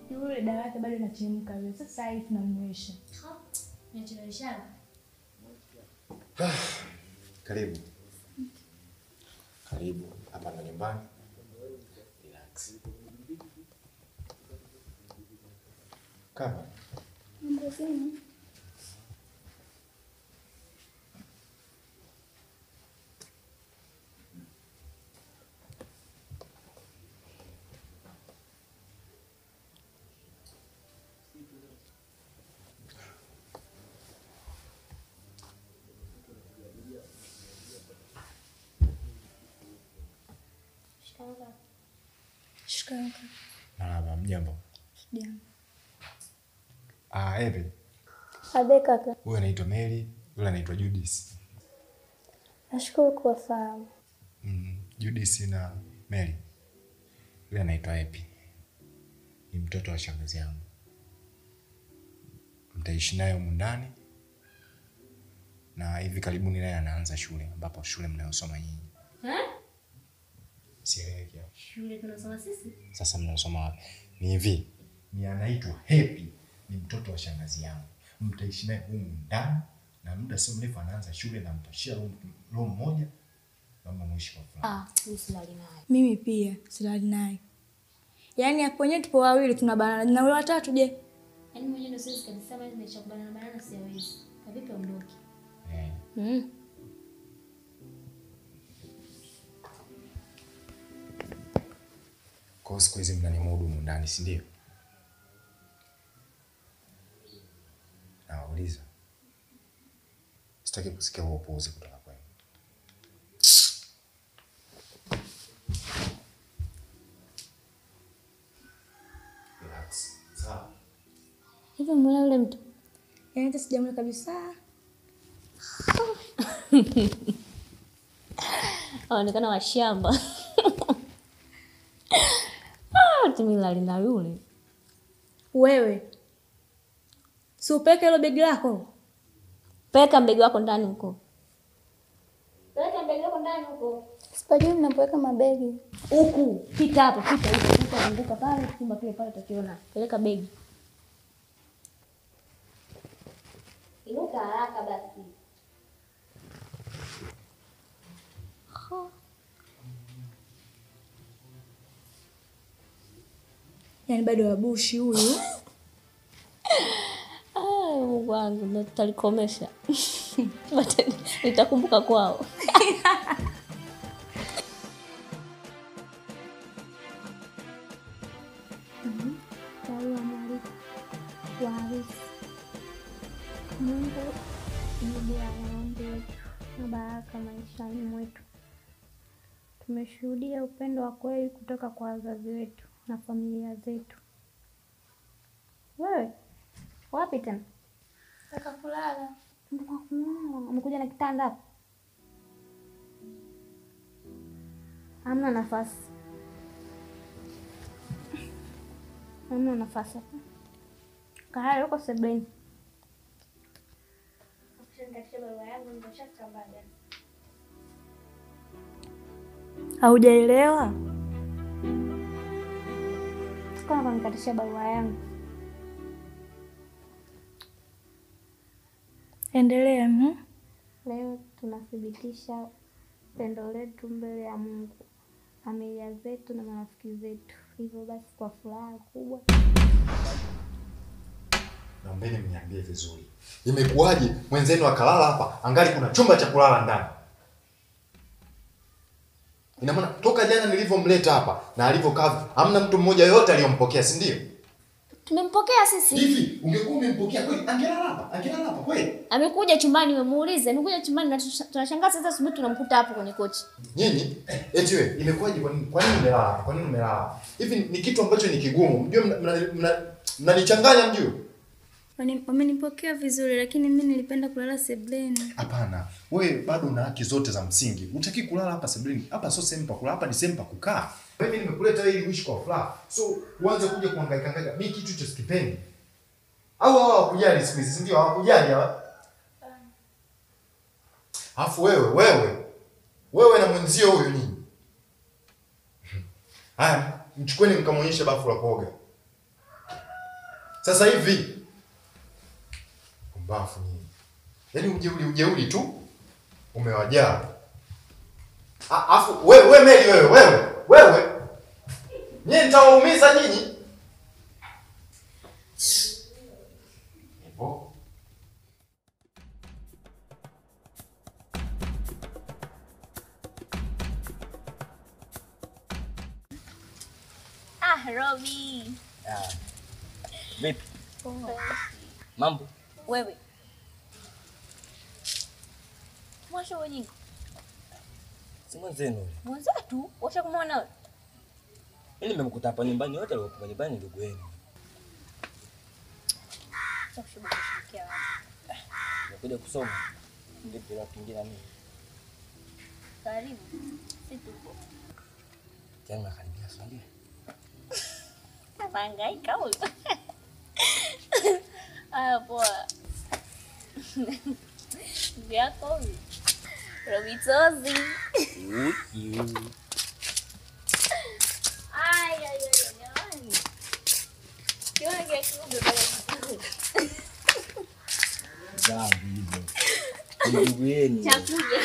yule dawa yake bado inachemka vile. Sasa hivi tunamnywesha. Nacheleweshana. Karibu. Karibu. Hapa ndo nyumbani. Relax. Kama Mambo zenu? Shikamoo. marhaba, mjambo. Jambo. Ah, Evi. Abe kaka, Huyu anaitwa Mary, yule anaitwa Judith. nashukuru kuwafahamu. Mm, Judith na Mary. Yule anaitwa Epi. Ni mtoto wa shangazi yangu. Mtaishi naye humu ndani na hivi karibuni naye anaanza shule ambapo shule mnayosoma nyinyi. Eh? Sieleweki hapo. Shule tunasoma sisi? Sasa mnasoma wapi? Ni hivi, ni anaitwa Happy, ni mtoto wa shangazi yangu. Mtaishi naye humu ndani na muda sio mrefu anaanza shule na mtashia room room moja, kama mwishi kwa fulani. Ah, mimi silali naye. Mimi pia silali naye. Yaani hapo wenyewe tupo wawili tunabanana na yule watatu je? Yaani mwenyewe ndio siwezi kabisa mali nimesha kubanana banana siwezi. Kavipi ondoke? Eh, Mm. kwa hiyo siku hizi mnanimudu humu ndani, si ndio? Nawauliza, sitaki kusikia huo upuuzi kutoka kwenu. Relax. Sawa. Hivi mbona yule mtu? Yaani hata sijamwona kabisa. Anaonekana washamba. Ah, tumilali na yule. Wewe. Si upeke hilo begi lako. Peka mbegi wako ndani huko. Peka mbegi wako ndani huko. Sipajui mnapoweka mabegi. Huku, pita hapo, pita huko, pita zunguka pale, chumba kile pale utakiona. Peleka begi. Inuka haraka basi. Yaani bado wabushi huyu. Ah, Mungu wangu, ndo tutalikomesha. But nitakumbuka kwao. Barua mwaliko wa harusi. Mungu jibu ya maombi yetu na baraka maishani mwetu. Tumeshuhudia upendo wa kweli kutoka kwa wazazi wetu na familia zetu. Wewe wapi tena? Nataka kulala. Umekuja na kitanda hapo? Hamna nafasi, hamna nafasi hapa. Kahari huko sebuleni. Haujaelewa? Sikuwa kunikatisha barua yangu. Endelea. mhm. Leo tunathibitisha pendo letu mbele ya Mungu, familia zetu na marafiki zetu. Hivyo basi, kwa furaha kubwa Naombeni mniambie vizuri, imekuwaje mwenzenu akalala hapa angali kuna chumba cha kulala ndani? Ina maana toka jana nilivyomleta hapa na alivyokaa, hamna mtu mmoja yoyote aliyompokea, si ndio? Tumempokea sisi. Hivi ungekuwa umempokea kweli, angelala hapa, angelala hapa kweli? Amekuja chumbani, umemuuliza. Amekuja chumbani na tush- tunashangaa sasa asubuhi tunamkuta hapo kwenye kochi. Nyinyi eti wewe, imekuwaje? Kwa nini kwa nini umelala hapa? Kwa nini umelala hapa? Hivi ni kitu ambacho ni kigumu, mjue mnanichanganya, mna, mna, mnanichanganya mjue. Wani- Wamenipokea vizuri lakini mimi nilipenda kulala sebuleni. Hapana, wewe bado una haki zote za msingi. Utaki kulala hapa sebuleni. Hapa sio sehemu pa kulala, hapa ni sehemu pa kukaa. Mimi nimekuleta wewe ili uishi kwa furaha. So uanze kuja kuhangaika hangaika. Mimi kitu hicho sikipendi. Au hao hawakujali siku hizi, si ndio? Hawakujali hawa. Alafu wewe, wewe. Wewe na mwenzio huyu nini? Haya, mchukueni mkamwonyeshe bafu la kuoga. Sasa hivi pumbafu nyinyi. Yaani ujeuri ujeuri tu umewajaa. A- Afu wewe wewe Meli wewe wewe wewe. Nyinyi nitawaumiza nyinyi. Hivyo. Ah, Robi. Ah. Vipi? Mambo? Wewe. Mwasho wenyingi. Si mwenzenu. Mwenzetu, washa kumwona wewe. Mimi nimemkuta hapa nyumbani wote waliokuwa nyumbani ndugu yenu. Sasa kushughulika kushirikia wapi? Nimekuja kusoma. Vipi la kingine mimi? Karibu. Si tupo. Tena nakaribia swali. Anahangaika huyu. Aya, poa. Ndugu yako huyu. Robitozi. Uyu. Ay, ay, ay, jamani. Kiona kia kiumbe pale msituni. Dhambi hivyo. Ni Ndugu yenu. Chakuja.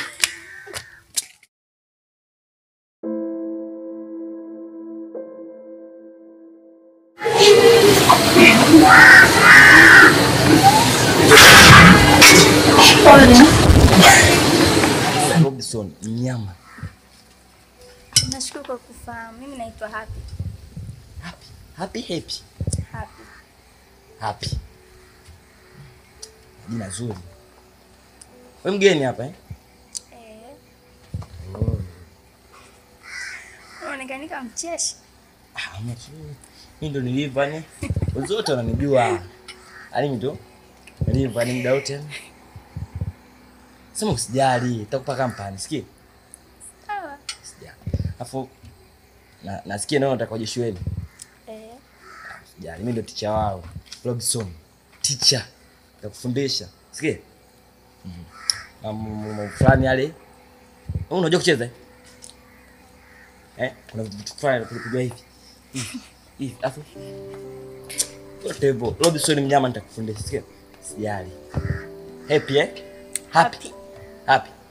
Robinson mnyama. Nashukuru kwa kufahamu. Mimi naitwa Happy. Happy. Happy happy. Happy. Happy. Jina zuri. Wewe mgeni hapa eh? Eh, Oh. unaonekana kama mcheshi. Ah, mtu. Mimi ndo nilivyo yani. Wote wananijua. Alimi tu. Nilivyo yani muda wote. Sema usijali, nitakupa kampani, sikia? Sawa. Usijali. Alafu na nasikia nao nataka uje shuleni. Eh, Usijali, mimi ndo ticha wao. Robinson. Teacher. Nitakufundisha. Sikia? Mhm. Na mambo fulani yale. Wewe unajua kucheza? eh? Eh, kuna vitu fulani kupiga hivi. Hivi. Hivi. Alafu yote hivyo. Robinson mnyama nitakufundisha. Sikia? Sijali. Happy eh? Happy. Happy.